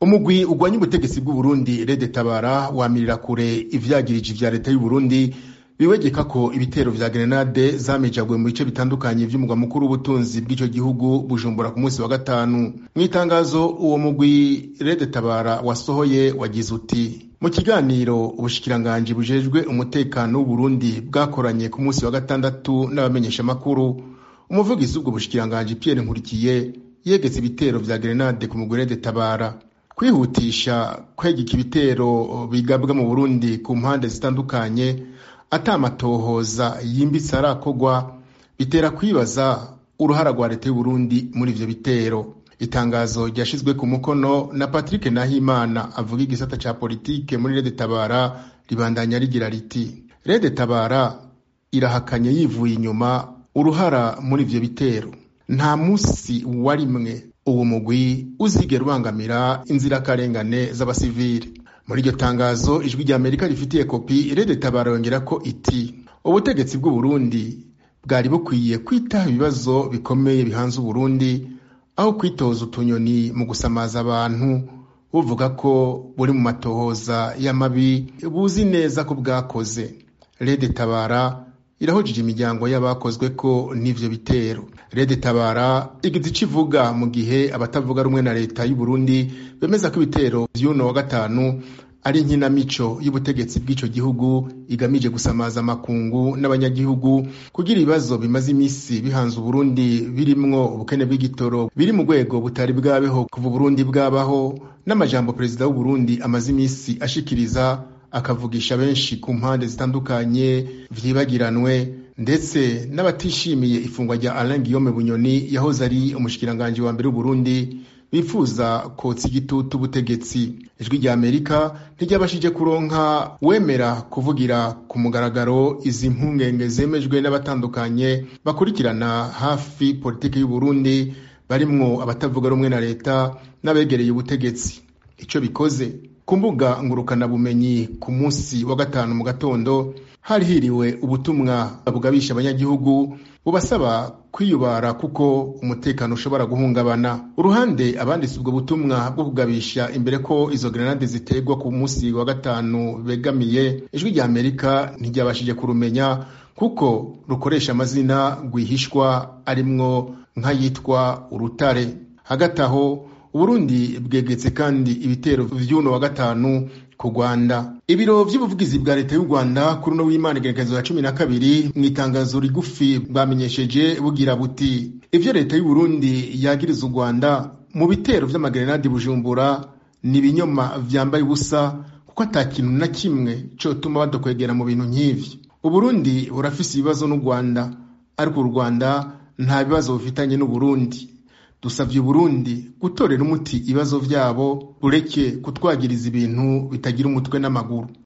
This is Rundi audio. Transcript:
umugwi ugwanya ubutegetsi bw'uburundi rede tabara wamirira kure ivyagirije vya leta y'uburundi biwegeka ko ibitero vya grenade zamejagwe mu bice bitandukanye vy'umugwa mukuru w'ubutunzi bw'ico gihugu bujumbura ku munsi wa gatanu mw'itangazo uwo mugwi rede tabara wasohoye wagize uti mu kiganiro ubushikiranganji bujejwe umutekano w'uburundi bwakoranye ku munsi wa gatandatu n'abamenyeshamakuru umuvugizi w'ubwo bushikiranganji pierre nkurikiye yegetse ibitero vya grenade ku mugwi rede tabara kwihutisha kwegeka ibitero bigabwa mu burundi ku mpande zitandukanye atamatohoza yimbitse arakogwa bitera kwibaza uruhara rwa leta y'uburundi muri ivyo bitero itangazo ryashizwe ku mukono na patrick nahimana avuga igisata ca politike muri rede tabara ribandanya rigira riti rede tabara irahakanye yivuye inyuma uruhara muri ivyo bitero nta musi warimwe uwo mugwi uzigera ubangamira inzirakarengane z'abasivili muri iryo tangazo ijwi rya amerika rifitiye kopi rede tabara yongera ko iti ubutegetsi bw'uburundi bwari bukwiye kwitaho ibibazo bikomeye bihanze uburundi aho kwitoza utunyoni mu gusamaza abantu buvuga ko buri mu matohoza y'amabi buzi neza ko bwakoze rede tabara irahujije imiryango y'abakozwe ko n'ivyo bitero rede tabara igize ico ivuga mu gihe abatavuga rumwe na leta y'uburundi bemeza ko ibitero vy'uno wa gatanu ari inkinamico y'ubutegetsi bw'ico gihugu igamije gusamaza amakungu n'abanyagihugu kugira ibibazo bimaze imisi bihanze uburundi birimwo ubukene bw'igitoro biri mu rwego butari bwabeho kuva uburundi bwabaho n'amajambo perezida w'uburundi amaze imisi ashikiriza akavugisha benshi ku mpande zitandukanye vyibagiranwe ndetse n'abatishimiye ifungwa rya Alain Guillaume Bunyoni yahoze ari umushikiranganji wa mbere w'Uburundi bifuza kotsa igitutu ubutegetsi ijwi rya Amerika ntiryabashije kuronka wemera kuvugira ku mugaragaro izi mpungenge zemejwe n'abatandukanye bakurikirana hafi politiki y'Uburundi barimwo abatavuga rumwe na leta n'abegereye ubutegetsi ico bikoze ku mbuga ngurukanabumenyi ku munsi wa gatanu mu gatondo hari hiriwe ubutumwa bugabisha abanyagihugu bubasaba kwiyubara kuko umutekano ushobora guhungabana uruhande abanditse ubwo butumwa bwo kugabisha imbere ko izo grenade ziterwa ku munsi wa gatanu begamiye ijwi rya amerika ntiryabashije kurumenya kuko rukoresha amazina rwihishwa arimwo nk'ayitwa urutare hagati aho uburundi bwegetse kandi ibitero vy'uno wa gatanu ku rwanda ibiro vy'ubuvugizi bwa leta y'u rwanda kuri uno w'imana igerekezo ya cumi na kabiri mu itangazo rigufi bwamenyesheje bugira buti ivyo leta y'uburundi yagiriza u rwanda mu bitero vy'amagrenadi bujumbura ni ibinyoma vyambaye ubusa kuko ata kintu na kimwe cotuma badokwegera mu bintu nk'ivyo uburundi burafise ibibazo n'u rwanda ariko u rwanda nta bibazo bufitanye n'uburundi dusavye uburundi gutorera umuti ibibazo vyabo bureke kutwagiriza ibintu bitagira umutwe n'amaguru